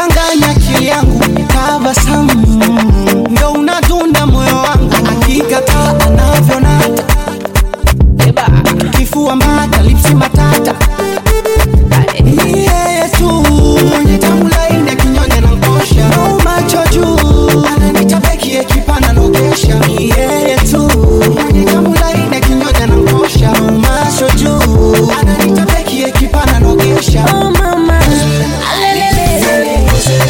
unachanganya akili yangu, tabasamu ndo unadunda moyo wangu, akikataa anavyonata kifua mbata, lipsi matata ni yeye tu mwenye tamu laini akinyonya na nkosha no macho juu ananita beki ekipana nogesha ni yeye tu mwenye tamu laini akinyonya na nkosha no macho juu ananita beki ekipana nogesha Oh mama, alelelele,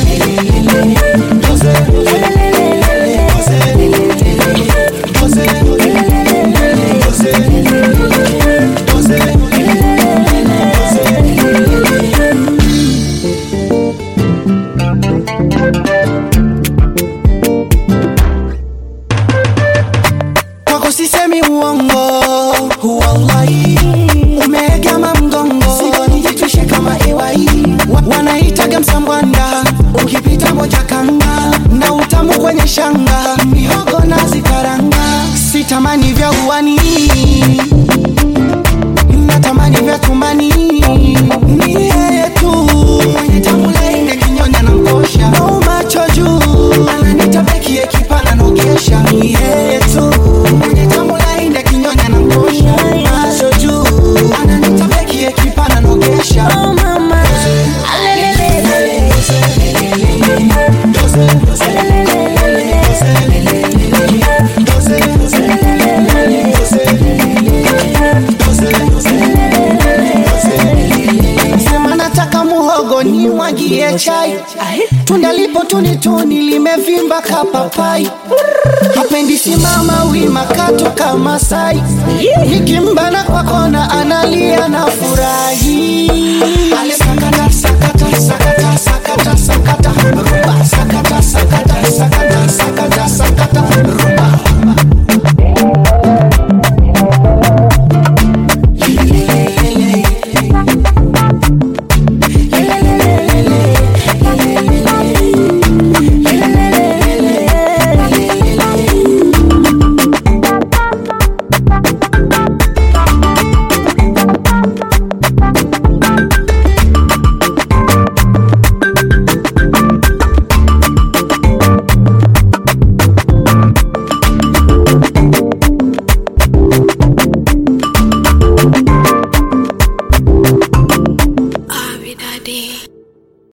kwako sisemi uongo wallahi umeegama mgongo sigonijitwishe kama iwai Wa- wanaitaga msambwanda ukipita moja kanga na utamu kwenye shanga mihogo na zikaranga sitamani vya uwani natamani vya tumbani ni yeye tu mwenye tamu laini kinyonya na mkosha no macho juu ananita beki ekipana nogesha ni yeye tu mwenye tamu laini kinyonya na mkosha macho juu ananita beki ekipana nogesha oh mama, alelelele, sema nataka muhogo ni mwagie chai tunda lipo tunituni limevimba kapapai hapendi simama wima kato kama sai nikimbana kwa kona analia na furahi